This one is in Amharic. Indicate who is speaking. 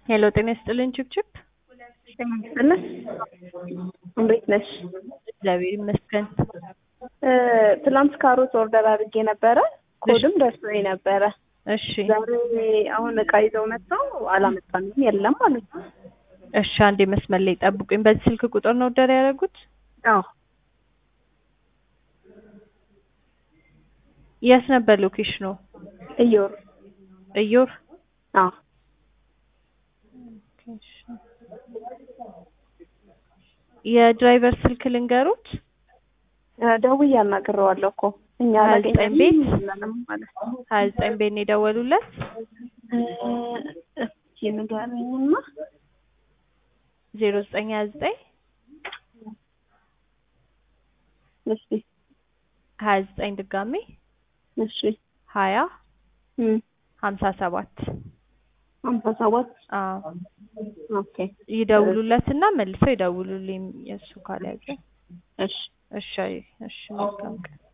Speaker 1: ሄሎ ጤና ይስጥልን ችብችብ።
Speaker 2: ጤና ይስጥልን። እንዴት ነሽ?
Speaker 1: እግዚአብሔር ይመስገን።
Speaker 2: ትላንት ካሮት ኦርደር አድርጌ ነበረ። ኮድም ደርሶኝ ነበረ።
Speaker 1: እሺ
Speaker 2: ዛሬ አሁን እቃ ይዘው መጥተው አላመጣንም የለም ማለት ነው።
Speaker 1: እሺ አንዴ መስመር ላይ ጠብቁኝ። በዚህ ስልክ ቁጥር ነው ኦርደር ያደረጉት?
Speaker 2: አዎ
Speaker 1: የት ነበር ሎኬሽኑ?
Speaker 2: እዮር
Speaker 1: እዮር
Speaker 2: አዎ
Speaker 1: የድራይቨር ስልክ ልንገሩት።
Speaker 2: ደውዬ አናግሬዋለሁ እኮ እኛ
Speaker 1: ሀያ ዘጠኝ
Speaker 2: አላገኘንም
Speaker 1: ቤት?
Speaker 2: የለንም ማለት ነው።
Speaker 1: ሀያ ዘጠኝ ቤት ነው የደወሉለት።
Speaker 2: እስኪ ንገረኝማ።
Speaker 1: ዜሮ ዘጠኝ ሀያ ዘጠኝ
Speaker 2: እሺ
Speaker 1: ሀያ ዘጠኝ ድጋሜ
Speaker 2: እሺ
Speaker 1: ሀያ
Speaker 2: እም
Speaker 1: ሀምሳ ሰባት
Speaker 2: ሀምሳ ሰባት
Speaker 1: አዎ
Speaker 2: ኦኬ
Speaker 1: ይደውሉለትና መልሰው ይደውሉልኝ የእሱ ካልያዘ።
Speaker 2: እሺ
Speaker 1: እሺ እሺ መልካም ቀን